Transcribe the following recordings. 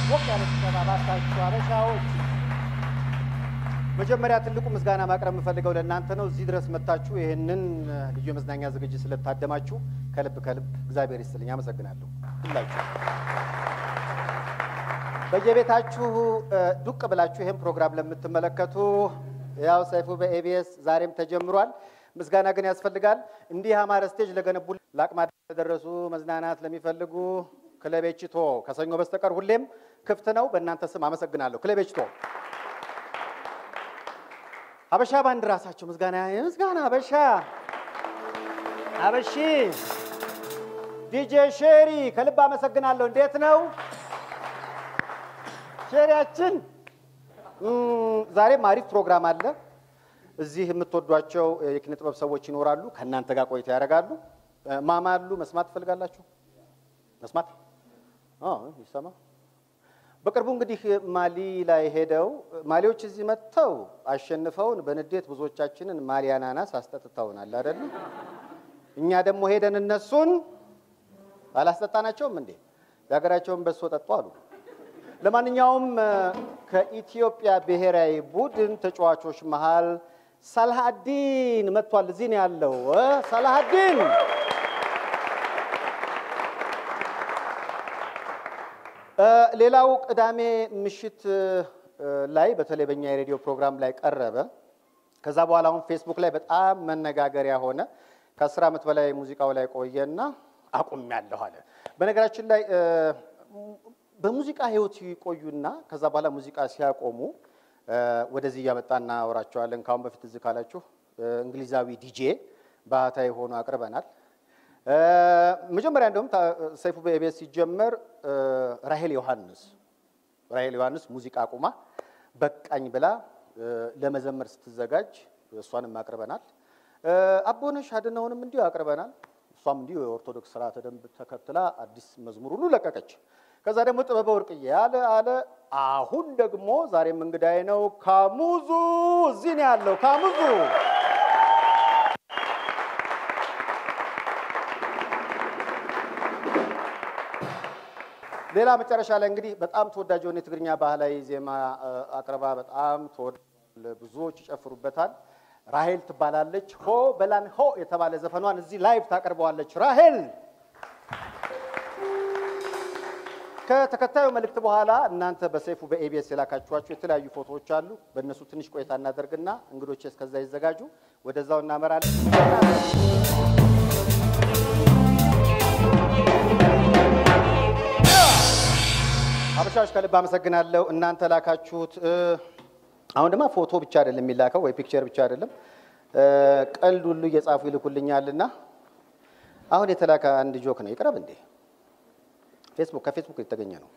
ሞቅ ያለ ጭብጨባ ባካችሁ አበሻዎች። መጀመሪያ ትልቁ ምስጋና ማቅረብ የምፈልገው ለእናንተ ነው። እዚህ ድረስ መጥታችሁ ይህንን ልዩ የመዝናኛ ዝግጅት ስለታደማችሁ ከልብ ከልብ እግዚአብሔር ይስጥልኝ። አመሰግናለሁ ሁላችሁ። በየቤታችሁ ዱቅ ብላችሁ ይህን ፕሮግራም ለምትመለከቱ ያው ሰይፉ በኤቢኤስ ዛሬም ተጀምሯል። ምስጋና ግን ያስፈልጋል። እንዲህ ያማረ ስቴጅ ለገነቡ ለአቅመ አዳም ለደረሱ መዝናናት ለሚፈልጉ ክለቤችቶ ከሰኞ በስተቀር ሁሌም ክፍት ነው። በእናንተ ስም አመሰግናለሁ። ክለቤችቶ አበሻ ባንድ ራሳቸው ምስጋና ምስጋና አበሻ አበሺ ዲጄ ሼሪ ከልብ አመሰግናለሁ። እንዴት ነው ሼሪያችን? ዛሬም አሪፍ ፕሮግራም አለ። እዚህ የምትወዷቸው የኪነ ጥበብ ሰዎች ይኖራሉ። ከእናንተ ጋር ቆይታ ያደርጋሉ። ማማ አሉ። መስማት ትፈልጋላችሁ? መስማት ይሰማ። በቅርቡ እንግዲህ ማሊ ላይ ሄደው ማሊዎች እዚህ መጥተው አሸንፈውን በንዴት ብዙዎቻችንን ማሊ አናናስ አስጠጥተውናል አይደል? እኛ ደግሞ ሄደን እነሱን አላስጠጣናቸውም እንዴ? የሀገራቸውን በሶ ጠጡ አሉ። ለማንኛውም ከኢትዮጵያ ብሔራዊ ቡድን ተጫዋቾች መሃል ሳላሀዲን መጥቷል። እዚህ ነው ያለው ሳላሀዲን። ሌላው ቅዳሜ ምሽት ላይ በተለይ በእኛ የሬዲዮ ፕሮግራም ላይ ቀረበ። ከዛ በኋላ አሁን ፌስቡክ ላይ በጣም መነጋገሪያ ሆነ። ከአስር ዓመት በላይ ሙዚቃው ላይ ቆየና አቁሜያለሁ አለ። በነገራችን ላይ በሙዚቃ ህይወት ይቆዩና ከዛ በኋላ ሙዚቃ ሲያቆሙ ወደዚህ እያመጣ እናወራቸዋለን። ከአሁን በፊት እዚህ ካላችሁ እንግሊዛዊ ዲጄ ባህታዊ ሆኖ አቅርበናል። መጀመሪያ እንደውም ሰይፉ በኤቢኤስ ሲጀመር ራሄል ዮሐንስ ራሄል ዮሐንስ ሙዚቃ አቁማ በቃኝ ብላ ለመዘመር ስትዘጋጅ እሷንም አቅርበናል። አቦነሽ አድነውንም እንዲሁ አቅርበናል። እሷም እንዲሁ የኦርቶዶክስ ስርዓተ ደንብ ተከትላ አዲስ መዝሙር ሁሉ ለቀቀች። ከዛ ደግሞ ጥበበ ወርቅዬ አለ አለ። አሁን ደግሞ ዛሬም እንግዳይ ነው ካሙዙ እዚህ ነው ያለው ካሙዙ። ሌላ መጨረሻ ላይ እንግዲህ በጣም ተወዳጅ የሆነ የትግርኛ ባህላዊ ዜማ አቅርባ በጣም ብዙዎች ይጨፍሩበታል። ራሄል ትባላለች። ሆ በላን ሆ የተባለ ዘፈኗን እዚህ ላይቭ ታቀርበዋለች ራሄል። ከተከታዩ መልእክት በኋላ እናንተ በሰይፉ በኤቢኤስ የላካችኋቸው የተለያዩ ፎቶዎች አሉ። በእነሱ ትንሽ ቆይታ እናደርግና እንግዶች እስከዛ ይዘጋጁ። ወደዛው እናመራለን። አበሻዎች ከልብ አመሰግናለሁ። እናንተ ላካችሁት አሁን ድማ ፎቶ ብቻ አይደለም የሚላከው ወይ ፒክቸር ብቻ አይደለም፣ ቀልድ ሁሉ እየጻፉ ይልኩልኛልና አሁን የተላከ አንድ ጆክ ነው። ይቅረብ እንዴ! ፌስቡክ ከፌስቡክ የተገኘ ነው።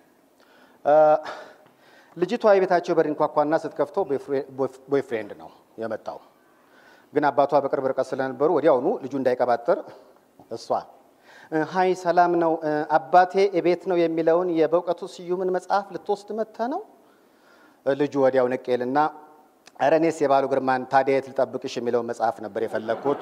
ልጅቷ የቤታቸው በር እንኳኳና ስትከፍተው ቦይፍሬንድ ነው የመጣው። ግን አባቷ በቅርብ ርቀት ስለነበሩ ወዲያውኑ ልጁ እንዳይቀባጥር እሷ ሀይ ሰላም ነው አባቴ እቤት ነው የሚለውን የበእውቀቱ ስዩምን መጽሐፍ ልትወስድ መጥተህ ነው? ልጁ ወዲያው ነቄልና ኧረ እኔስ የባሉ ግርማን ታዲያ የት ልጠብቅሽ የሚለውን መጽሐፍ ነበር የፈለግኩት።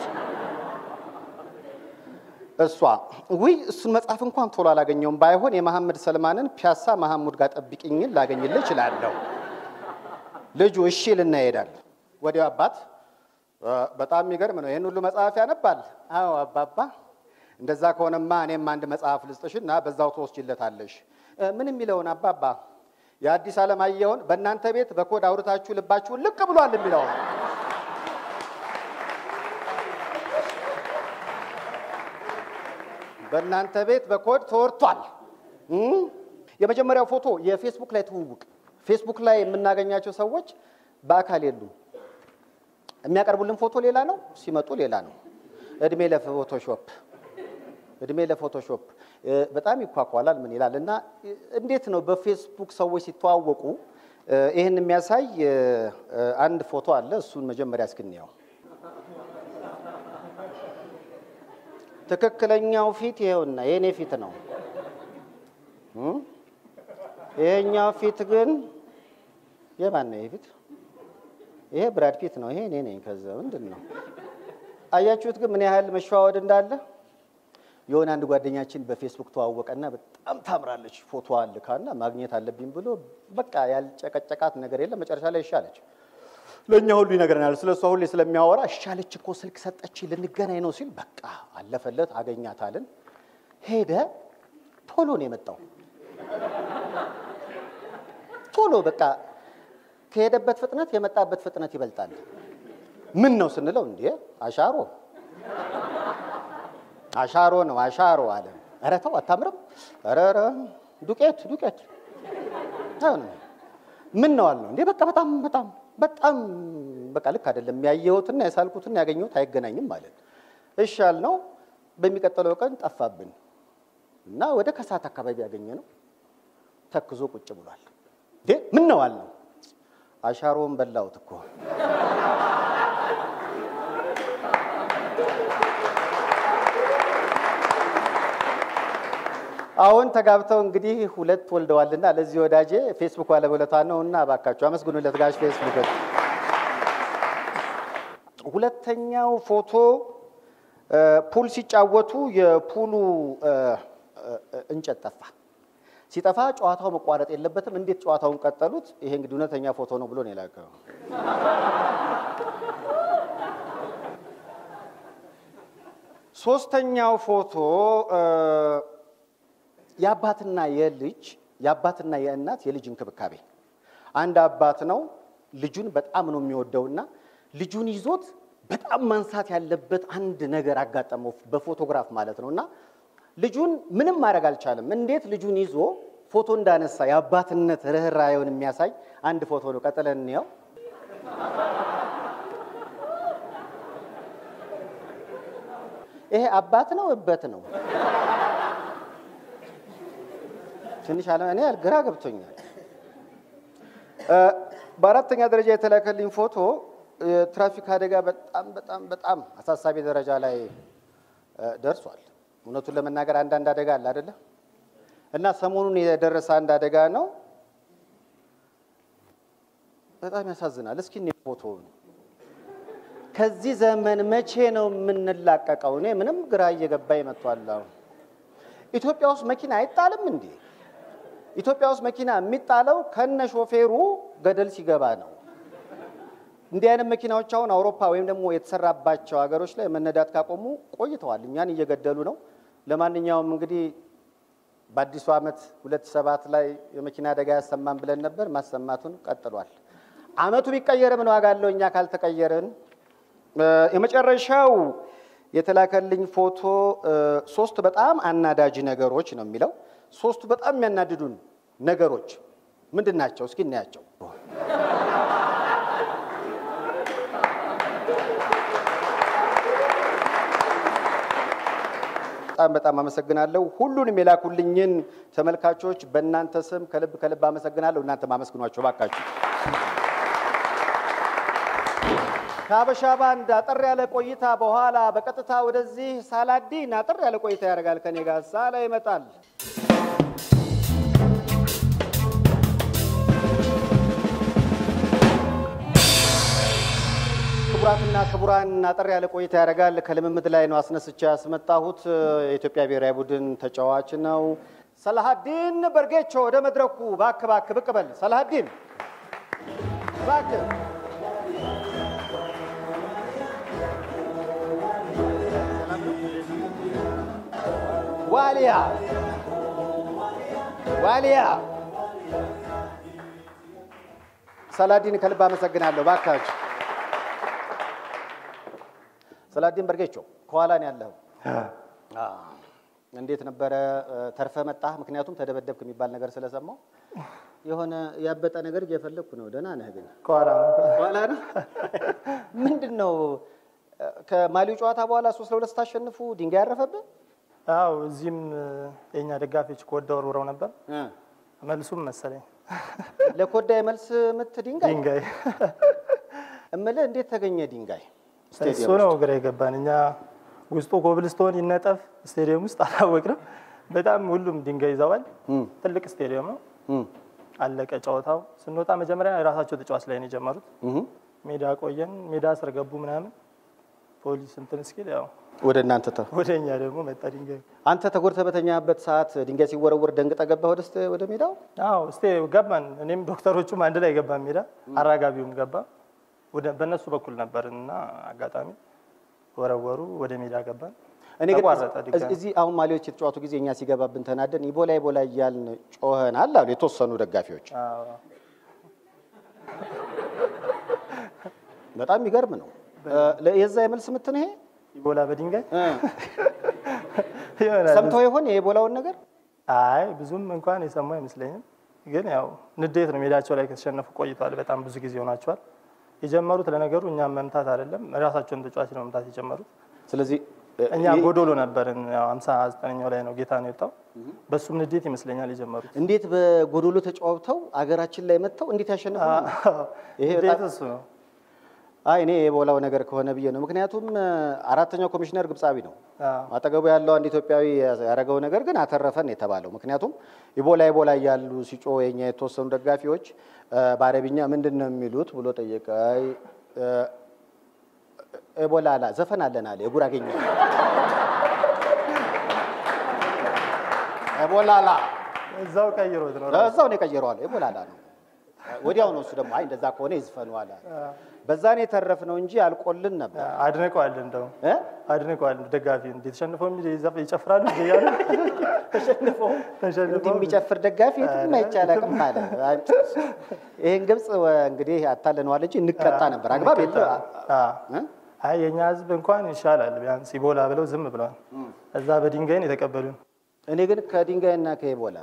እሷ ውይ እሱን መጽሐፍ እንኳን ቶሎ አላገኘውም። ባይሆን የመሐመድ ሰልማንን ፒያሳ መሐሙድ ጋር ጠብቅኝን ላገኝልህ እችላለሁ። ልጁ እሺ ልና ይሄዳል። ወዲያው አባት በጣም የሚገርም ነው፣ ይህን ሁሉ መጽሐፍ ያነባል? አዎ አባባ፣ እንደዛ ከሆነማ እኔም አንድ መጽሐፍ ልስጥሽና በዛው ትወስጂለታለሽ። ምን የሚለውን አባባ? የአዲስ ዓለማየሁን በእናንተ ቤት በኮድ አውርታችሁ ልባችሁን ልቅ ብሏል የሚለውን በእናንተ ቤት በኮድ ተወርቷል። የመጀመሪያው ፎቶ የፌስቡክ ላይ ትውውቅ። ፌስቡክ ላይ የምናገኛቸው ሰዎች በአካል የሉም። የሚያቀርቡልን ፎቶ ሌላ ነው፣ ሲመጡ ሌላ ነው። እድሜ ለፎቶሾፕ እድሜ ለፎቶሾፕ በጣም ይኳኳላል። ምን ይላል እና እንዴት ነው በፌስቡክ ሰዎች ሲተዋወቁ ይህን የሚያሳይ አንድ ፎቶ አለ። እሱን መጀመሪያ እስክንያው ትክክለኛው ፊት ይሄውና የእኔ ፊት ነው። ይሄኛው ፊት ግን የማን ነው? ይሄ ፊት ይሄ ብራድ ፒት ነው። ይሄ እኔ ነኝ። ከዛ ምንድን ነው አያችሁት? ግን ምን ያህል መሸዋወድ እንዳለ የሆነ አንድ ጓደኛችን በፌስቡክ ተዋወቀና በጣም ታምራለች ፎቶዋ ልካና ማግኘት አለብኝ ብሎ በቃ ያልጨቀጨቃት ነገር የለም። መጨረሻ ላይ እሻለች። ለእኛ ሁሉ ይነግረናል። ስለ እሷ ሁሌ ስለሚያወራ እሻለች እኮ ስልክ ሰጠች ልንገናኝ ነው ሲል በቃ አለፈለት። አገኛታልን ሄደ። ቶሎ ነው የመጣው። ቶሎ በቃ ከሄደበት ፍጥነት የመጣበት ፍጥነት ይበልጣል። ምን ነው ስንለው እንዴ አሻሮ አሻሮ ነው አሻሮ አለ። ኧረ ተው አታምርም። ኧረ ኧረ ዱቄት ዱቄት አይሆንም። ምን ነው አልነው። እንዴ በቃ በጣም በጣም በጣም በቃ ልክ አይደለም። ያየሁትና የሳልኩትና ያገኘሁት አይገናኝም ማለት እሺ አልነው። በሚቀጥለው ቀን ጠፋብን እና ወደ ከሰዓት አካባቢ ያገኘ ነው ተክዞ ቁጭ ብሏል። እንዴ ምን ነው አልነው። አሻሮን በላሁት እኮ አሁን ተጋብተው እንግዲህ ሁለት ወልደዋልና ለዚህ ወዳጄ ፌስቡክ ባለውለታ ነው እና እባካችሁ አመስግኑለት ጋሽ ፌስቡክ። ሁለተኛው ፎቶ ፑል ሲጫወቱ የፑሉ እንጨት ጠፋ። ሲጠፋ ጨዋታው መቋረጥ የለበትም። እንዴት ጨዋታውን ቀጠሉት? ይሄ እንግዲህ እውነተኛ ፎቶ ነው ብሎ ነው የላከው። ሶስተኛው ፎቶ የአባትና የልጅ የአባትና የእናት የልጅ እንክብካቤ። አንድ አባት ነው ልጁን በጣም ነው የሚወደውና ልጁን ይዞት በጣም ማንሳት ያለበት አንድ ነገር አጋጠመው፣ በፎቶግራፍ ማለት ነው። እና ልጁን ምንም ማድረግ አልቻለም። እንዴት ልጁን ይዞ ፎቶ እንዳነሳ የአባትነት ርኅራኄውን የሚያሳይ አንድ ፎቶ ነው። ቀጥለን እንየው። ይሄ አባት ነው እበት ነው? ትንሽ አለ እኔ ግራ ገብቶኛል። በአራተኛ ደረጃ የተላከልኝ ፎቶ የትራፊክ አደጋ በጣም በጣም በጣም አሳሳቢ ደረጃ ላይ ደርሷል። እውነቱን ለመናገር አንዳንድ አደጋ አለ አይደለ? እና ሰሞኑን የደረሰ አንድ አደጋ ነው። በጣም ያሳዝናል። እስኪ እኔ ፎቶ ከዚህ ዘመን መቼ ነው የምንላቀቀው? እኔ ምንም ግራ እየገባኝ መጥቷል። አሁን ኢትዮጵያ ውስጥ መኪና አይጣልም እንዴ? ኢትዮጵያ ውስጥ መኪና የሚጣለው ከነ ሾፌሩ ገደል ሲገባ ነው። እንዲህ አይነት መኪናዎች አሁን አውሮፓ ወይም ደግሞ የተሰራባቸው ሀገሮች ላይ መነዳት ካቆሙ ቆይተዋል። እኛን እየገደሉ ነው። ለማንኛውም እንግዲህ በአዲሱ ዓመት ሁለት ሰባት ላይ የመኪና አደጋ ያሰማን ብለን ነበር። ማሰማቱን ቀጥሏል። ዓመቱ ቢቀየር ምን ዋጋ አለው እኛ ካልተቀየርን። የመጨረሻው የተላከልኝ ፎቶ ሶስት በጣም አናዳጅ ነገሮች ነው የሚለው ሶስቱ በጣም የሚያናድዱን ነገሮች ምንድን ናቸው? እስኪ እናያቸው። በጣም በጣም አመሰግናለሁ። ሁሉንም የላኩልኝን ተመልካቾች በእናንተ ስም ከልብ ከልብ አመሰግናለሁ። እናንተም አመስግኗቸው ባካችሁ። ከሀበሻ ባንድ አጠር ያለ ቆይታ በኋላ በቀጥታ ወደዚህ ሳላዲን አጠር ያለ ቆይታ ያደርጋል ከኔ ጋር ሳላ ይመጣል። ክቡራትና ክቡራን አጠር ያለ ቆይታ ያደርጋል። ከልምምድ ላይ ነው አስነስቼ ያስመጣሁት። የኢትዮጵያ ብሔራዊ ቡድን ተጫዋች ነው ሰላሀዲን በርጌቾ። ወደ መድረኩ ባክ ባክ ብቅ በል ሰላሀዲን ባክ። ዋሊያ ዋሊያ ሰላዲን ከልብ አመሰግናለሁ። ባካችሁ ሰላዲን በርጌቾ ከኋላ ነው ያለኸው። እንዴት ነበረ? ተርፈ መጣህ? ምክንያቱም ተደበደብክ የሚባል ነገር ስለሰማው የሆነ ያበጠ ነገር እየፈለግኩ ነው። ደህና ነህ ግን? ከኋላ ነው። ከኋላ ነው። ምንድን ነው ከማሊው ጨዋታ በኋላ ሶስት ለሁለት ስታሸንፉ ድንጋይ ያረፈብህ? አዎ እዚህም የእኛ ደጋፊዎች ከወዳ ወርውረው ነበር። መልሱም መሰለኝ ለኮዳ የመልስ ምት ድንጋይ ድንጋይ እምልህ እንዴት ተገኘ ድንጋይ? እሱ ነው ግራ የገባን። እኛ ውስጡ ኮብልስቶን ይነጠፍ ስቴዲየም ውስጥ አላወቅንም። በጣም ሁሉም ድንጋይ ይዘዋል። ትልቅ ስቴዲየም ነው። አለቀ ጨዋታው። ስንወጣ መጀመሪያ የራሳቸው ተጫዋች ላይ ነው የጀመሩት። ሜዳ ቆየን። ሜዳ ስር ገቡ ምናምን ፖሊስ እንትን እስኪል ያው ወደ እናንተ ተ ወደ እኛ ደግሞ መጣ ድንጋይ። አንተ ተጎድተህ በተኛበት ሰዓት ድንጋይ ሲወረወር ደንግጠህ ገባህ ወደ ስተ- ወደ ሜዳው? አዎ እስቴ ገባን። እኔም ዶክተሮቹም አንድ ላይ ገባን ሜዳ፣ አራጋቢውም ገባ። ወደ በእነሱ በኩል ነበርን እና አጋጣሚ ወረወሩ፣ ወደ ሜዳ ገባን። እኔ ግን ተቋረጠ እዚ- ድጋሚ። እዚህ አሁን ማሊዎች የተጫወቱ ጊዜ እኛ ሲገባብን ተናደን ኢቦላ ኢቦላ እያልን ጮኸናል አሉ የተወሰኑ ደጋፊዎች። አዎ። በጣም የሚገርም ነው። ለ- የዛ የመልስ ምት ነው ይሄ። ኢቦላ በድንጋይ እ፣ ይሆናል። ሰምተው ይሆን የኢቦላውን ነገር? አይ ብዙም እንኳን የሰሙ አይመስለኝም። ግን ያው ንዴት ነው። ሜዳቸው ላይ ከተሸነፉ ቆይተዋል። በጣም ብዙ ጊዜ ሆናቸዋል። የጀመሩት ለነገሩ እኛም መምታት አይደለም ራሳቸውን ተጫዋች ነው መምታት የጀመሩት። ስለዚህ እ፣ እኛ ይህ- ጎዶሎ ነበርን። ያው ሃምሳ ዘጠነኛው ላይ ነው ጌታ ነው የወጣው። በሱም ንዴት ይመስለኛል የጀመሩት። እንዴት በጎዶሎ ተጫውተው አገራችን ላይ መጥተው እንዴት ያሸንፉ? ይሄ ንዴት በጣም- እሱ ነው። አይ እኔ የኢቦላው ነገር ከሆነ ብዬ ነው። ምክንያቱም እ፣ አራተኛው ኮሚሽነር ግብፃዊ ነው። አዎ። አጠገቡ ያለው አንድ ኢትዮጵያዊ ያደረገው ነገር ግን አተረፈን የተባለው። ምክንያቱም ኢቦላ ኢቦላ እያሉ ሲጮ የኛ የተወሰኑ ደጋፊዎች እ፣ በአረብኛ ምንድን ነው የሚሉት ብሎ ጠየቀ። አይ እ፣ ኢቦላ አላ ዘፈን አለን አለ የጉራጌኛ ኢቦላ አላ እዛው ቀይሮት ነው። እዛው ነው የቀየረዋል። ኢቦላ አላ ነው። ወዲያው ነው እሱ ደግሞ አይ እንደዛ ከሆነ ይዝፈኑ አለ። በዛ ነው የተረፍነው እንጂ አልቆልን ነበር አድንቀዋል፣ እንደው እ? አድንቀዋል። ደጋፊ እንዴት ተሸንፈው የሚል ይዘፍ- ይጨፍራሉ እንዴ እያሉ ተሸንፎ ተሸንፈው እንዲህ የሚጨፍር ደጋፊ የትም አይቻላቅም አለ። ይህን ግብፅ እንግዲህ አታለነዋል እንጂ እንቀጣ ነበር። አግባብ የለ አዎ። አይ የኛ ህዝብ እንኳን ይሻላል፣ ቢያንስ ኢቦላ ብለው ዝም ብለዋል። እዛ በድንጋይን የተቀበሉን እኔ ግን ከድንጋይና ከኢቦላ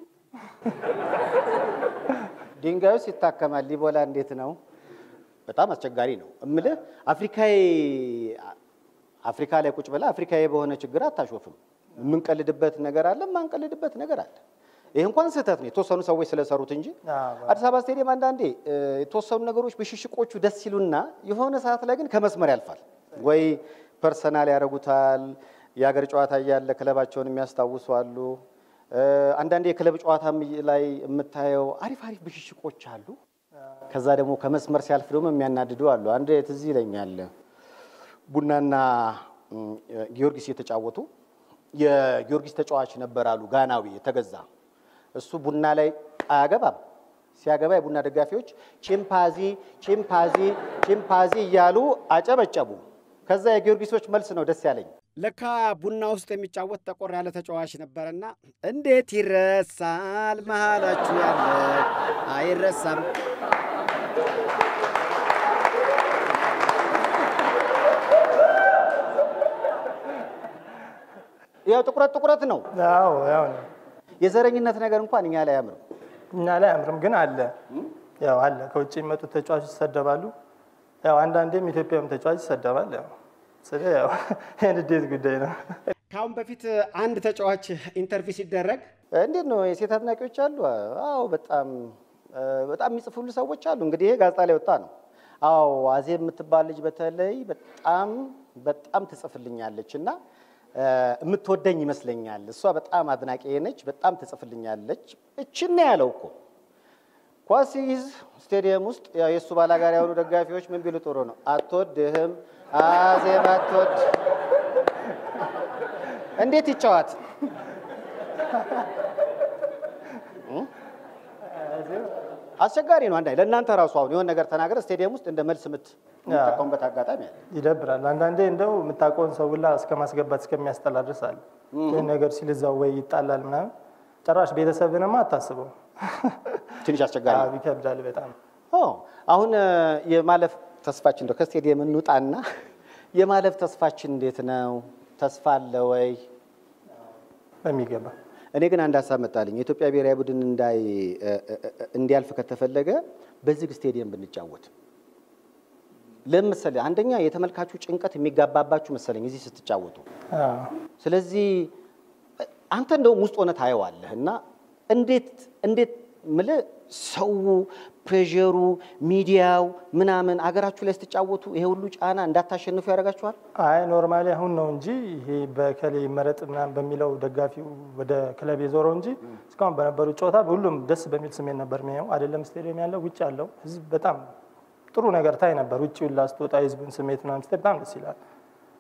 ድንጋዩስ ይታከማል፣ ኢቦላ እንዴት ነው? በጣም አስቸጋሪ ነው እምልህ። አፍሪካዊ አፍሪካ ላይ ቁጭ ብለህ አፍሪካዊ በሆነ ችግር አታሾፍም። የምንቀልድበት ነገር አለ፣ የማንቀልድበት ነገር አለ። ይህ እንኳን ስህተት ነው የተወሰኑ ሰዎች ስለሰሩት እንጂ አዎ። አዲስ አበባ ስቴዲየም አንዳንዴ እ፣ የተወሰኑ ነገሮች ብሽሽቆቹ ደስ ሲሉና የሆነ ሰዓት ላይ ግን ከመስመር ያልፋል። ወይ ፐርሰናል ያደርጉታል። የሀገር ጨዋታ እያለ ክለባቸውን የሚያስታውሱ አሉ። እ፣ አንዳንዴ የክለብ ጨዋታም ላይ የምታየው አሪፍ አሪፍ ብሽሽቆች አሉ። ከዛ ደግሞ ከመስመር ሲያልፍ ደግሞ የሚያናድዱ አሉ። አንድ ትዝ ይለኛል ቡናና ም፣ ጊዮርጊስ የተጫወቱ የጊዮርጊስ ተጫዋች ነበር አሉ ጋናዊ የተገዛ እሱ ቡና ላይ አያገባም። ሲያገባ የቡና ደጋፊዎች ቺምፓዚ ቺምፓዚ ቺምፓዚ እያሉ አጨበጨቡ። ከዛ የጊዮርጊሶች መልስ ነው ደስ ያለኝ። ለካ ቡና ውስጥ የሚጫወት ጠቆር ያለ ተጫዋች ነበረና እንዴት ይረሳል መሃላችሁ ያለ አይረሳም። ያው ጥቁረት ጥቁረት ነው። አዎ ያው ነው። የዘረኝነት ነገር እንኳን እኛ ላይ አያምርም። እኛ ላይ አምርም ግን አለ ያው አለ። ከውጭ የሚመጡት ተጫዋቾች ይሰደባሉ። ያው አንዳንዴም ኢትዮጵያም ተጫዋች ይሰደባል። ያው ስለ ያው የንዴት ጉዳይ ነው። ከአሁን በፊት አንድ ተጫዋች ኢንተርቪው ሲደረግ እንዴት ነው የሴት አድናቂዎች አሉ? አዎ በጣም እ፣ በጣም የሚጽፉሉ ሰዎች አሉ። እንግዲህ ይሄ ጋዜጣ ላይ ወጣ ነው። አዎ አዜብ የምትባል ልጅ በተለይ በጣም በጣም ትጽፍልኛለች እና እ፣ የምትወደኝ ይመስለኛል። እሷ በጣም አድናቂ ነች፣ በጣም ትጽፍልኛለች። እችን ነው ያለው እኮ ኳስ ሲይዝ ስቴዲየም ውስጥ ያው የእሱ ባላጋር የሆኑ ደጋፊዎች ምን ቢሉ ጥሩ ነው? አትወድህም አዜብ አትወድ እንዴት ይጫወት አስቸጋሪ ነው። አንዳንዴ ለእናንተ ራሱ አሁን የሆነ ነገር ተናገረ ስቴዲየም ውስጥ እንደ መልስ ምት የምትጠቀሙበት አጋጣሚ አለ። ይደብራል። አንዳንዴ እንደው የምታውቀውን ሰው ሁላ እስከ ማስገባት እስከሚያስጠላ ድረስ አለ። ይህን ነገር ሲል እዛው ወይ ይጣላል ምናምን። ጭራሽ ቤተሰብንማ አታስበው። ትንሽ አስቸጋሪ ነው። አዎ፣ ይከብዳል በጣም። ኦ፣ አሁን እ፣ የማለፍ ተስፋችን እንደው ከስቴዲየም እንውጣና የማለፍ ተስፋችን እንዴት ነው? ተስፋ አለ ወይ? በሚገባ እኔ ግን አንድ ሀሳብ መጣልኝ። የኢትዮጵያ ብሔራዊ ቡድን እንዳይ እ፣ እ፣ እ፣ እንዲያልፍ ከተፈለገ በዝግ ስቴዲየም ብንጫወት ለምን መሰለህ? አንደኛ የተመልካቹ ጭንቀት የሚጋባባችሁ መሰለኝ እዚህ ስትጫወቱ። አዎ። ስለዚህ አንተ እንደውም ውስጥ ሆነ ታየዋለህ እና እንዴት እንዴት ምልህ ሰው ፕሬዠሩ ሚዲያው ምናምን አገራችሁ ላይ ስትጫወቱ ይሄ ሁሉ ጫና እንዳታሸንፉ ያደርጋችኋል። አይ ኖርማሊ አሁን ነው እንጂ ይሄ በከሌ መረጥ ምናምን በሚለው ደጋፊው ወደ ክለብ የዞረው እንጂ እስካሁን በነበሩ ጨዋታ ሁሉም ደስ በሚል ስሜት ነበር የሚያየው። አይደለም ስቴዲየም ያለው ውጭ ያለው ህዝብ በጣም ጥሩ ነገር ታይ ነበር። ውጭ ሁላ ስትወጣ የህዝቡን ስሜት ምናምን ስታይ በጣም ደስ ይላል።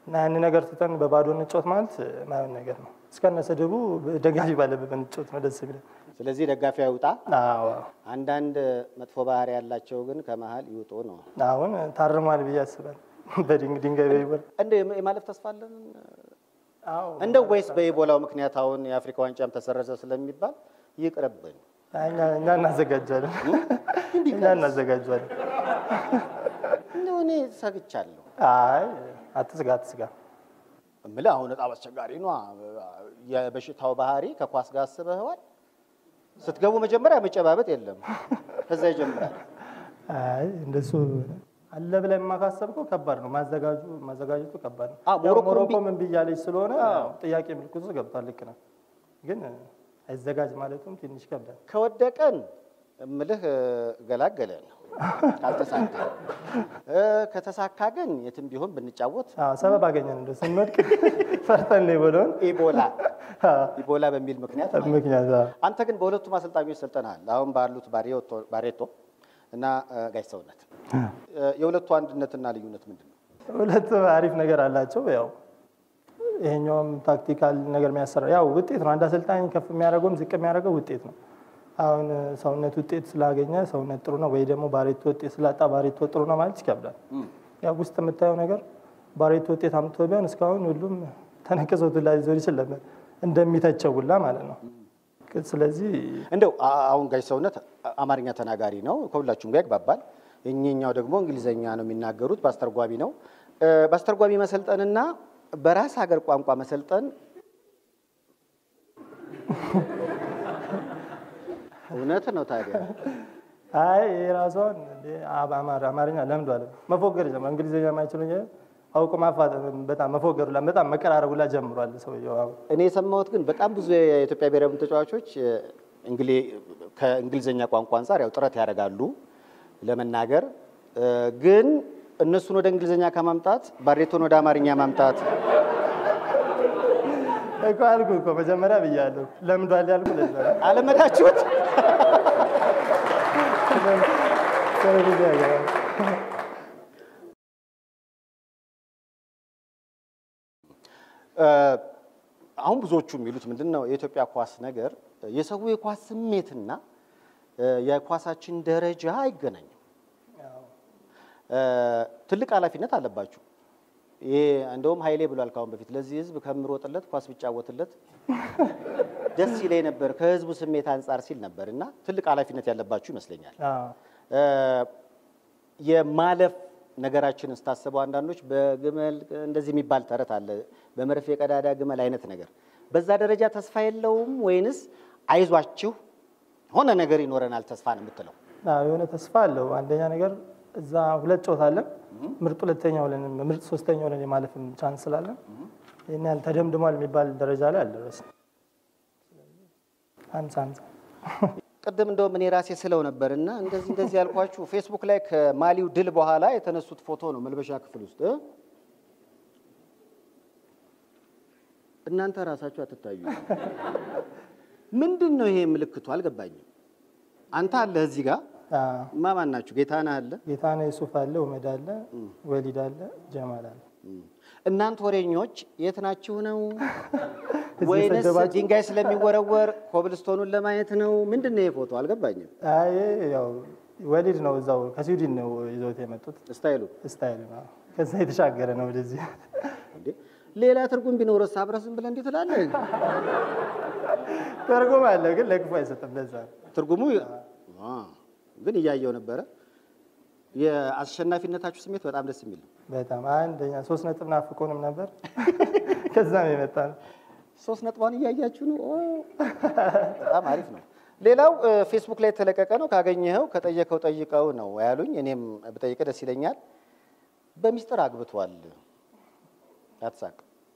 እና ያን ነገር ትተን በባዶ እንጫወት ማለት ማየን ነገር ነው። እስከነ ስድቡ ደጋፊ ባለበት እንጫወት ነው ደስ የሚለው። ስለዚህ ደጋፊ አይውጣ። አዎ አንዳንድ መጥፎ ባህሪ ያላቸው ግን ከመሀል ይውጡ ነው። አሁን ታርሟል ብዬ አስባለሁ። በድንግ ድንጋይ በይቦል እንደ የማለፍ ተስፋ አለን አዎ እንደው ወይስ በኢቦላው ምክንያት አሁን የአፍሪካ ዋንጫም ተሰረዘ ስለሚባል ይቅርብን? እኛ እኛ እናዘጋጃለን እኛ እናዘጋጃለን። እንደው እኔ ሰግቻለሁ። አይ አትስጋ አትስጋ። እምልህ አሁን በጣም አስቸጋሪ ነው። የበሽታው ባህሪ ከኳስ ጋር አስበኸዋል? ስትገቡ መጀመሪያ መጨባበጥ የለም፣ ከዛ ይጀምራል። አይ እንደሱ አለ ብለን የማካሰብከው ከባድ ነው። ማዘጋጁ ማዘጋጀቱ ከባድ ነው። አዎ፣ ያው ሞሮኮ ሞሮኮ እምቢ- ምን ብያለች ስለሆነ ጥያቄ ምልክቱ ገብቷል። ልክ ነው፣ ግን አይዘጋጅ ማለቱም ትንሽ ይከብዳል። ከወደቀን እምልህ ገላገለን ካልተሳካ እ ከተሳካ ግን የትም ቢሆን ብንጫወት አዎ ሰበብ አገኘን እንደ ስንወድቅ ፈርተን ነው የበለውን ኢቦላ ኢቦላ በሚል ምክንያት ማለት ነው። ምክንያት አዎ። አንተ ግን በሁለቱም አሰልጣኞች ሰልጠናል። አሁን ባሉት ባሬቶ- ባሬቶ እና እ፣ ጋሽ ሰውነት እ፣ የሁለቱ አንድነትና ልዩነት ምንድን ነው? ሁለት አሪፍ ነገር አላቸው። ያው ይሄኛውም ታክቲካል ነገር የሚያሰራ ያው ውጤት ነው። አንድ አሰልጣኝ ከፍ የሚያደርገውም ዝቅ የሚያደርገው ውጤት ነው። አሁን ሰውነት ውጤት ስላገኘ ሰውነት ጥሩ ነው ወይ ደግሞ ባሬቶ ውጤት ስላጣ ባሬቶ ጥሩ ነው ማለት ይከብዳል። ያው ውስጥ የምታየው ነገር ባሬቶ ውጤት አምጥቶ ቢሆን እስካሁን ሁሉም ተነቅሶት ሁላ ሊዞር ይችል ነበር እንደሚተቸው ሁላ ማለት ነው። ስለዚህ እንደው አ- አሁን ጋሽ ሰውነት አማርኛ ተናጋሪ ነው፣ ከሁላችሁም ጋር ይግባባል። እኚኛው ደግሞ እንግሊዘኛ ነው የሚናገሩት፣ በአስተርጓሚ ነው። እ፣ በአስተርጓሚ መሰልጠንና በራስ ሀገር ቋንቋ መሰልጠን እውነት ነው ታዲያ? አይ የራሷን አማርኛ ለምዷል። መፎገር ጀምሯል። እንግሊዝኛ የማይችሉ አውቆ ማፋጠ በጣም መፎገሩ ላ በጣም መቀራረቡ ላ ጀምሯል ሰውየው አሁን። እኔ የሰማሁት ግን በጣም ብዙ የኢትዮጵያ ብሔራዊ ቡድን ተጫዋቾች እ፣ እንግሊ- ከእንግሊዝኛ ቋንቋ አንጻር ያው ጥረት ያደርጋሉ ለመናገር እ፣ ግን እነሱን ወደ እንግሊዝኛ ከማምጣት ባሬቶን ወደ አማርኛ ማምጣት እኮ አልኩህ እኮ መጀመሪያ ብያለሁ ለምዷል ያልኩህ ለዛ ነው። አለመዳችሁት? ስለዚህ ያገባል። አሁን ብዙዎቹ የሚሉት ምንድን ነው የኢትዮጵያ ኳስ ነገር የሰው የኳስ ስሜትና እ፣ የኳሳችን ደረጃ አይገናኝም። እ፣ ትልቅ ኃላፊነት አለባችሁ። ይሄ እንደውም ኃይሌ ብሏል ካሁን በፊት ለዚህ ህዝብ ከምሮጥለት ኳስ ብጫወትለት ደስ ይለኝ ነበር ከህዝቡ ስሜት አንጻር ሲል ነበር እና ትልቅ ኃላፊነት ያለባችሁ ይመስለኛል። አዎ። እ፣ የማለፍ ነገራችንን ስታስበው አንዳንዶች በግመል እንደዚህ የሚባል ተረት አለ፣ በመርፌ ቀዳዳ ግመል አይነት ነገር። በዛ ደረጃ ተስፋ የለውም ወይንስ አይዟችሁ ሆነ ነገር ይኖረናል ተስፋ ነው የምትለው? አዎ፣ የሆነ ተስፋ አለው። አንደኛ ነገር እዛ ሁለት ጨዋታ አለን። ምርጥ ሁለተኛ ሆነን ምርጥ ሶስተኛ ሆነን የማለፍም ቻንስ ስላለን ይህን ያህል ተደምድሟል የሚባል ደረጃ ላይ አልደረስም። ሀምሳ ሀምሳ ቅድም እንደውም እኔ ራሴ ስለው ነበር እና እንደዚህ እንደዚህ ያልኳችሁ ፌስቡክ ላይ ከማሊው ድል በኋላ የተነሱት ፎቶ ነው መልበሻ ክፍል ውስጥ እ? እናንተ ራሳችሁ አትታዩ። ምንድን ነው ይሄ ምልክቱ? አልገባኝም። አንተ አለ እዚህ ጋር አዎ። ማማን ናችሁ? ጌታነህ አለ ጌታነህ ዩሱፍ አለ፣ ኡመድ አለ፣ ወሊድ አለ፣ ጀማል አለ። እናንተ ወሬኞች የት ናችሁ ነው እዚህ ወይንስ የሰደባችሁ? ድንጋይ ስለሚወረወር ኮብልስቶኑን ለማየት ነው? ምንድን ነው ይሄ ፎቶ? አልገባኝም። አይ ያው ወሊድ ነው እዛው ከስዊድን ነው ይዞት የመጡት ስታይሉ ስታይል ነው። ከዛ የተሻገረ ነው ወደዚህ። እንዴ ሌላ ትርጉም ቢኖርስ አብረህ ዝም ብለህ እንዴት ትላለህ? ተርጉም አለው ግን ለክፉ አይሰጥም። ለዛ ነው። ትርጉሙ አ፣ ግን እያየው ነበረ። የአሸናፊነታችሁ ስሜት በጣም ደስ የሚል ነው። በጣም አንደኛ ሶስት ነጥብ ናፍቆንም ነበር። ከዛም የመጣ ነው። ሶስት ነጥቧን እያያችሁ ነው። ኦ፣ በጣም አሪፍ ነው። ሌላው እ፣ ፌስቡክ ላይ የተለቀቀ ነው። ካገኘኸው ከጠየቀው ጠይቀው ነው ያሉኝ። እኔም ብጠይቀ ደስ ይለኛል። በሚስጥር አግብቷል። አትሳቅ።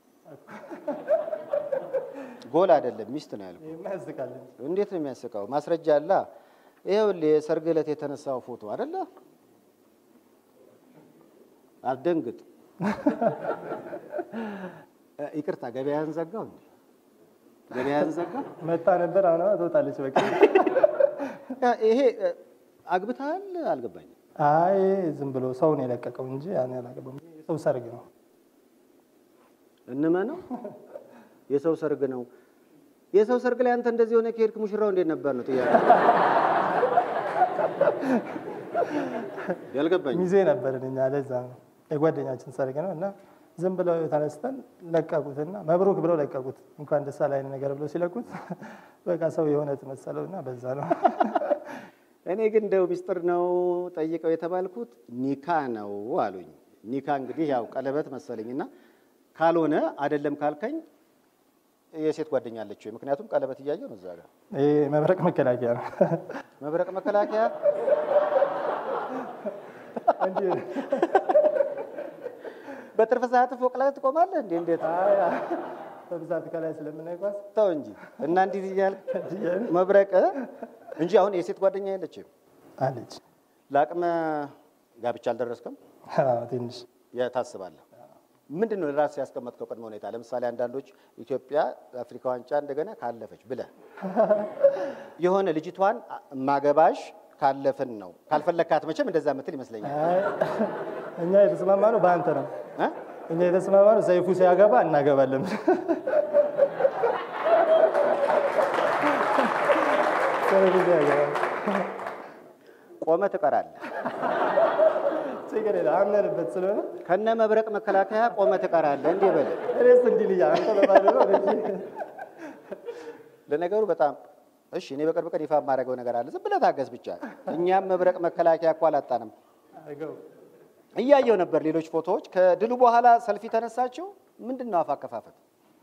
ጎል አይደለም ሚስት ነው ያልኩት። የሚያስቃል እንዴት ነው የሚያስቀው? ማስረጃ አለ። ይኸውልህ የሰርግ ዕለት የተነሳው ፎቶ አይደለ? አትደንግጥ። እ፣ ይቅርታ ገበያን ዘጋው እንዴ? ገበያን ዘጋው? መጣ ነበር። አሁን ትወጣለች። በቃ እ፣ ይሄ እ፣ አግብተሃል? አልገባኝም። አይ ዝም ብሎ ሰው ነው የለቀቀው እንጂ ያን ያላገባም። የሰው ሰርግ ነው። እንመነው የሰው ሰርግ ነው። የሰው ሰርግ ላይ አንተ እንደዚህ የሆነ ከሄድክ ሙሽራው እንዴት ነበር ነው ጥያቄ። ያልገባኝ ሚዜ ነበርን እኛ። ለዛ ነው የጓደኛችን ሰርግ ነው እና ዝም ብለው ተነስተን ለቀቁትና መብሩክ ብለው ለቀቁት። እንኳን ደስ አለህ አይነት ነገር ብለው ሲለቁት በቃ ሰው የሆነ መሰለው እና በዛ ነው እኔ ግን እንደው ሚስጥር ነው ጠይቀው የተባልኩት ኒካ ነው አሉኝ። ኒካ እንግዲህ ያው ቀለበት መሰለኝና ካልሆነ አይደለም ካልከኝ የሴት ጓደኛ አለችው። ምክንያቱም ቀለበት እያየሁ ነው እዛ ጋር ይሄ መብረቅ መከላከያ ነው። መብረቅ መከላከያ በትርፍ ሰዓት ፎቅ ላይ ትቆማለህ እንዴ? እንዴት በብዛት ከላይ ስለምናይጓዝ ተው እንጂ እና እንዲህ እያልክ መብረቅ እንጂ አሁን የሴት ጓደኛ የለችም። አለች ለአቅመ ጋብቻ አልደረስክም? አዎ፣ ትንሽ ታስባለህ? ምንድን ነው ራስህ ያስቀመጥከው ቅድመ ሁኔታ? ለምሳሌ አንዳንዶች ኢትዮጵያ አፍሪካ ዋንጫ እንደገና ካለፈች ብለህ የሆነ ልጅቷን ማገባሽ ካለፍን ነው ካልፈለግካት መቼም እንደዛ ምትል ይመስለኛል። አይ፣ እኛ የተስማማ ነው በአንተ ነው። እ? እኛ የተስማማ ነው ሰይፉ ሲያገባ እናገባለን። ሰይፉ ሲያገባ ቆመ ትቀራለህ። ችግር የለም አምነንበት ስለሆነ ከነ መብረቅ መከላከያ ቆመ ትቀራለህ። እንዲህ በል። እኔስ እንዲህ ልያ አንተ በባዶ ነው እኔ ለነገሩ በጣም እሺ፣ እኔ በቅርብ ቀን ይፋ የማደርገው ነገር አለ። ዝም ብለህ ታገስ ብቻ። እኛም መብረቅ መከላከያ እኮ አላጣንም። አገው እያየው ነበር ሌሎች ፎቶዎች። ከድሉ በኋላ ሰልፊ ተነሳችው። ምንድን ነው አፍ አከፋፈት?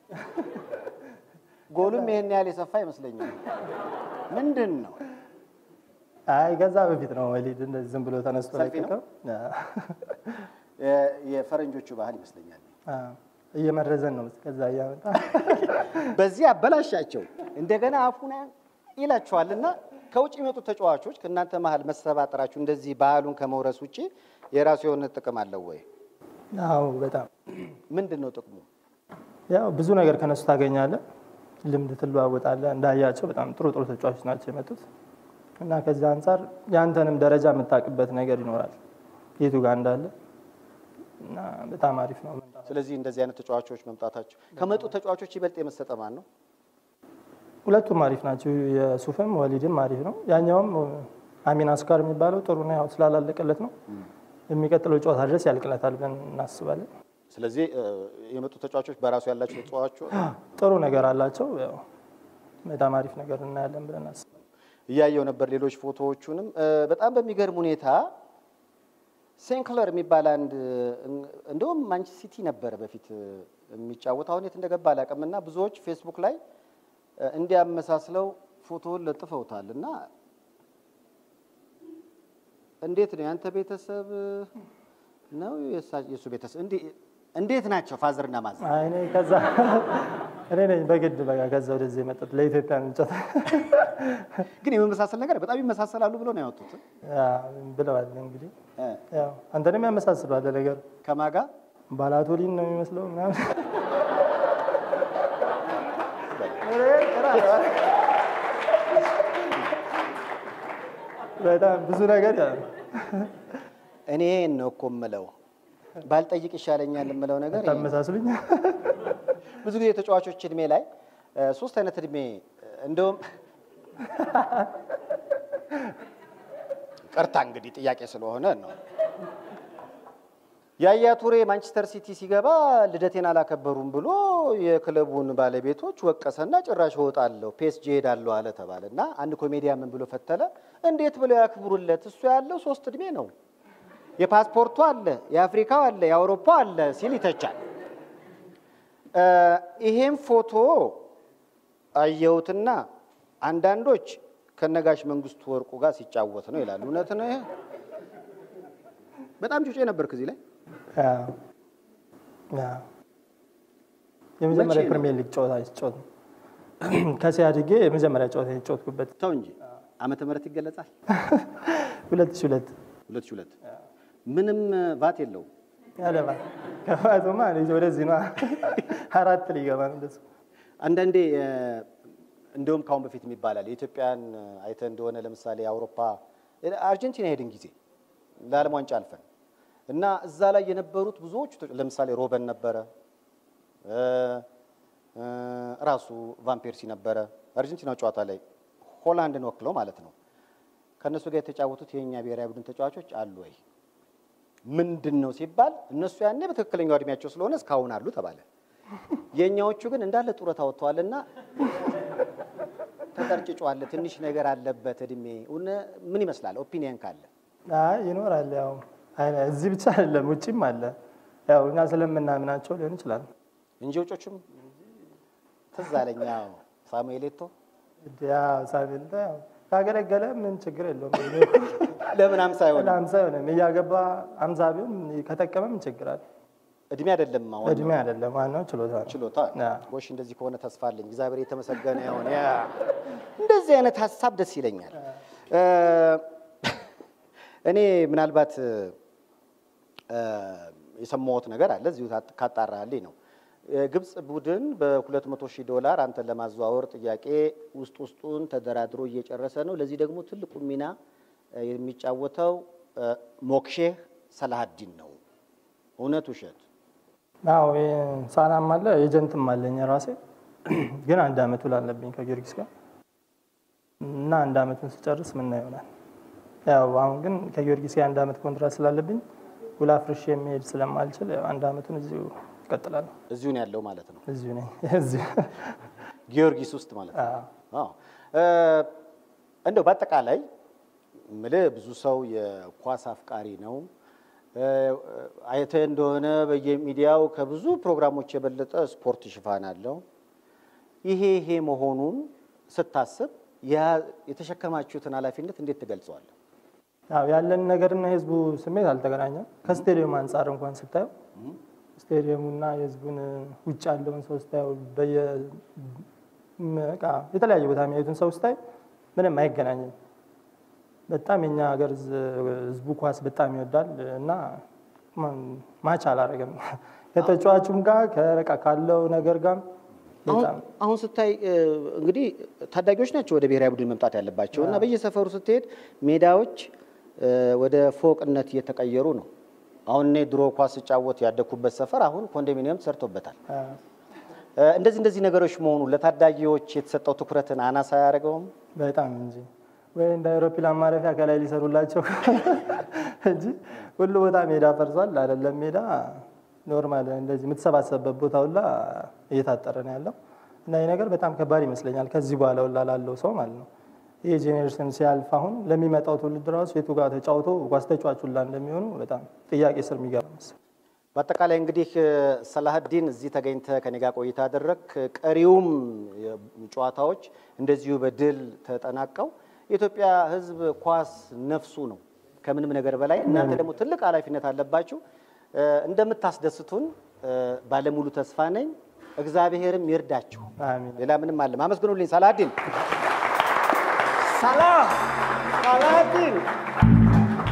ጎሉም ይሄን ያህል የሰፋ ይመስለኛል። ምንድን ነው አይ ከዛ በፊት ነው ወሊድ እንደዚህ ዝም ብሎ ተነስቶ ሰልፊ ነው? ለቀቀው። የ- የፈረንጆቹ ባህል ይመስለኛል። አዎ፣ እየመረዘን ነው ከዛ እያመጣ በዚህ አበላሻቸው እንደገና አፉና ይላቸዋልና ከውጭ የሚመጡት ተጫዋቾች ከእናንተ መሀል መሰባጠራችሁ እንደዚህ ባህሉን ከመውረስ ውጭ የራሱ የሆነ ጥቅም አለው ወይ? አዎ በጣም ምንድን ነው ጥቅሙ? ያው ብዙ ነገር ከነሱ ታገኛለህ፣ ልምድ ትለዋወጣለህ። እንዳያቸው በጣም ጥሩ ጥሩ ተጫዋቾች ናቸው የመጡት እና ከዚህ አንጻር የአንተንም ደረጃ የምታውቅበት ነገር ይኖራል የቱ ጋር እንዳለ እና በጣም አሪፍ ነው። ስለዚህ እንደዚህ አይነት ተጫዋቾች መምጣታቸው ከመጡ ተጫዋቾች ይበልጥ የመሰጠ ማን ነው? ሁለቱም አሪፍ ናቸው። የሱፍም ወሊድም አሪፍ ነው። ያኛውም አሚን አስካር የሚባለው ጥሩ ነው፣ ያው ስላላለቀለት ነው። የሚቀጥለው ጨዋታ ድረስ ያልቅለታል ብለን እናስባለን። ስለዚህ እ፣ የመጡ ተጫዋቾች በራሱ ያላቸው ተጫዋቾች ጥሩ ነገር አላቸው። ያው በጣም አሪፍ ነገር እናያለን ብለን እናስባለን። እያየው ነበር ሌሎች ፎቶዎቹንም እ፣ በጣም በሚገርም ሁኔታ ሴንክለር የሚባል አንድ እ፣ እንደውም ማንቸስተር ሲቲ ነበረ በፊት እ፣ የሚጫወት አሁን የት እንደገባ አላውቅም። እና ብዙዎች ፌስቡክ ላይ እ፣ እንዲያመሳስለው ፎቶውን ለጥፈውታል እና እንዴት ነው ያንተ ቤተሰብ ነው የሳ- የእሱ ቤተሰብ እንዴ- እንዴት ናቸው ፋዘርና ማዘር? አይ እኔ ከዛ እኔ ነኝ በግድ በቃ ከዛ ወደዚህ የመጣሁት ለኢትዮጵያ ምንጨት ግን የመመሳሰል ነገር በጣም ይመሳሰላሉ ብሎ ነው ያወጡት ብለዋል። እንግዲህ እ፣ ያው አንተንም ያመሳስሏል ነገሩ። ከማጋ ባላቶሊን ነው የሚመስለው ምናምን በጣም ብዙ ነገር ያ እኔ ነው እኮ የምለው ባልጠይቅ ይሻለኛል የምለው ነገር ይሄ ነው። ታመሳስሉኝ። ብዙ ጊዜ ተጫዋቾች እድሜ ላይ እ፣ ሶስት አይነት እድሜ እ፣ እንደውም ቅርታ እንግዲህ ጥያቄ ስለሆነ ነው። ያያ ቱሬ ማንቸስተር ሲቲ ሲገባ ልደቴን አላከበሩም ብሎ የክለቡን ባለቤቶች ወቀሰና ጭራሽ እወጣለሁ ፔስጂ ሄዳለሁ አለ ተባለ እና አንድ ኮሜዲያ ምን ብሎ ፈተለ፣ እንዴት ብለው ያክብሩለት? እሱ ያለው ሶስት እድሜ ነው። የፓስፖርቱ አለ፣ የአፍሪካው አለ፣ የአውሮፓ አለ ሲል ይተቻል። እ፣ ይሄም ፎቶ አየሁትና አንዳንዶች ከነጋሽ መንግስቱ ወርቁ ጋር ሲጫወት ነው ይላሉ። እውነት ነው ይሄ? በጣም ጩጬ ነበርክ እዚህ ላይ ያው ያው የመጀመሪያ መቼ ነው? ፕሪሚየር ሊግ ጨዋታ ሲጫወት ነው። ከሲያ አድጌ የመጀመሪያ ጨዋታ የተጫወትኩበት ተው እንጂ ዓመተ ምህረት ይገለጻል። ሁለት ሺህ ሁለት ሁለት ሺህ ሁለት ምንም ቫት የለውም። ያለባ ከፋቱማ እኔ ወደዚህ ነው አራት ሊገባ ነው እንደሱ አንዳንዴ እ፣ እንደውም ካሁን በፊት ይባላል የኢትዮጵያን አይተ እንደሆነ ለምሳሌ የአውሮፓ አርጀንቲና ሄድን ጊዜ ለዓለም ዋንጫ አልፈን እና እዛ ላይ የነበሩት ብዙዎቹ ተጫ- ለምሳሌ ሮበን ነበረ እ፣ እ፣ ራሱ ቫን ፔርሲ ነበረ አርጀንቲና ጨዋታ ላይ ሆላንድን ወክለው ማለት ነው። ከእነሱ ጋር የተጫወቱት የእኛ ብሔራዊ ቡድን ተጫዋቾች አሉ ወይ? ምንድን ነው ሲባል እነሱ ያኔ በትክክለኛው እድሜያቸው ስለሆነ እስካሁን አሉ ተባለ። የእኛዎቹ ግን እንዳለ ጡረታ ወጥተዋልና ተቀርጭጯል። ትንሽ ነገር አለበት እድሜ። እውነ- ምን ይመስላል? ኦፒኒየን ካለ አይ ይኖራል። ያው አይ እዚህ ብቻ አይደለም ውጭም አለ። ያው እኛ ስለምናምናቸው ሊሆን ይችላል። እንጂ ውጮቹም ትዝ አለኝ። ያው ሳሙኤል ኤቶ ያው ሳቤል ያው ካገለገለ ምን ችግር የለውም። ለምን አምሳ አይሆንም? አምሳ አይሆንም እያገባ አምሳ ቢሆን ከጠቀመ ምን ችግር አለ? እድሜ አይደለም አሁን እድሜ አይደለም ዋናው ችሎታ ነው። ችሎታ አዎ። ጎሽ፣ እንደዚህ ከሆነ ተስፋ አለኝ። እግዚአብሔር የተመሰገነ ይሁን። ያ እንደዚህ አይነት ሀሳብ ደስ ይለኛል። እ፣ እኔ ምናልባት እ፣ የሰማሁት ነገር አለ እዚሁ ታ- ካጣራልኝ ነው። የግብፅ ቡድን በ200 ሺህ ዶላር አንተን ለማዘዋወር ጥያቄ ውስጥ ውስጡን ተደራድሮ እየጨረሰ ነው። ለዚህ ደግሞ ትልቁ ሚና እ፣ የሚጫወተው እ፣ ሞክሼህ ሰላሀዲን ነው። እውነት ውሸት? አዎ ሳናም አለ ኤጀንትም አለኝ ራሴ ግን አንድ አመት ውል አለብኝ ከጊዮርጊስ ጋር እና አንድ አመቱን ስጨርስ ምና ይሆናል። ያው አሁን ግን ከጊዮርጊስ ጋር አንድ አመት ኮንትራት ስላለብኝ ውል አፍርሼ የሚሄድ ስለማልችል ያው አንድ አመቱን እዚሁ እቀጥላለሁ። እዚሁ ነው ያለው ማለት ነው። እዚሁ ነኝ እዚሁ ጊዮርጊስ ውስጥ ማለት ነው። አዎ። አዎ እ፣ እንደው በአጠቃላይ ምልህ ብዙ ሰው የኳስ አፍቃሪ ነው። እ፣ አይተህ እንደሆነ በየሚዲያው ከብዙ ፕሮግራሞች የበለጠ ስፖርት ሽፋን አለው። ይሄ ይሄ መሆኑን ስታስብ ያ- የተሸከማችሁትን ኃላፊነት እንዴት ትገልጸዋለህ? ያው ያለን ነገርና የህዝቡ ስሜት አልተገናኘም። ከስቴዲየም አንጻር እንኳን ስታየው ስቴዲየሙና የህዝቡን ውጭ ያለውን ሰው ስታየው በየ በቃ የተለያየ ቦታ የሚያዩትን ሰው ስታይ ምንም አይገናኝም። በጣም የኛ ሀገር ህዝቡ ኳስ በጣም ይወዳል እና ማች አላረገም ከተጫዋቹም ጋር ከበቃ ካለው ነገር ጋር አሁን በጣም አሁን ስታይ እ፣ እንግዲህ ታዳጊዎች ናቸው ወደ ብሔራዊ ቡድን መምጣት ያለባቸው እና በየሰፈሩ ስትሄድ ሜዳዎች እ፣ ወደ ፎቅነት እየተቀየሩ ነው። አሁን እኔ ድሮ ኳስ ስጫወት ያደግኩበት ሰፈር አሁን ኮንዶሚኒየም ተሰርቶበታል። አ፣ እ፣ እንደዚህ እንደዚህ ነገሮች መሆኑ ለታዳጊዎች የተሰጠው ትኩረትን አናሳ አያደርገውም? በጣም እንጂ ወይ እንደ አውሮፕላን ማረፊያ ከላይ ሊሰሩላቸው እንጂ ሁሉ ቦታ ሜዳ ፈርሷል። አይደለም ሜዳ ኖርማል እንደዚህ የምትሰባሰብበት ቦታ ሁላ እየታጠረ ነው ያለው እና ይህ ነገር በጣም ከባድ ይመስለኛል ከዚህ በኋላ ሁላ ላለው ሰው ማለት ነው። ይህ ጄኔሬሽን ሲያልፍ አሁን ለሚመጣው ትውልድ ራሱ የቱ ጋር ተጫውቶ ኳስ ተጫዋች ሁላ እንደሚሆኑ በጣም ጥያቄ ስር የሚገባ መሰለኝ። በአጠቃላይ እንግዲህ እ፣ ሰላሀዲን እዚህ ተገኝተህ ከኔ ጋር ቆይታ አደረግ። ቀሪውም የ- ጨዋታዎች እንደዚሁ በድል ተጠናቀው የኢትዮጵያ ሕዝብ ኳስ ነፍሱ ነው ከምንም ነገር በላይ። እናንተ ደግሞ ትልቅ ኃላፊነት አለባችሁ። እ፣ እንደምታስደስቱን እ፣ ባለሙሉ ተስፋ ነኝ። እግዚአብሔርም ይርዳችሁ። አሚን። ሌላ ምንም አለም። አመስግኑልኝ ሰላሀዲን ሰላህ ሰላሀዲን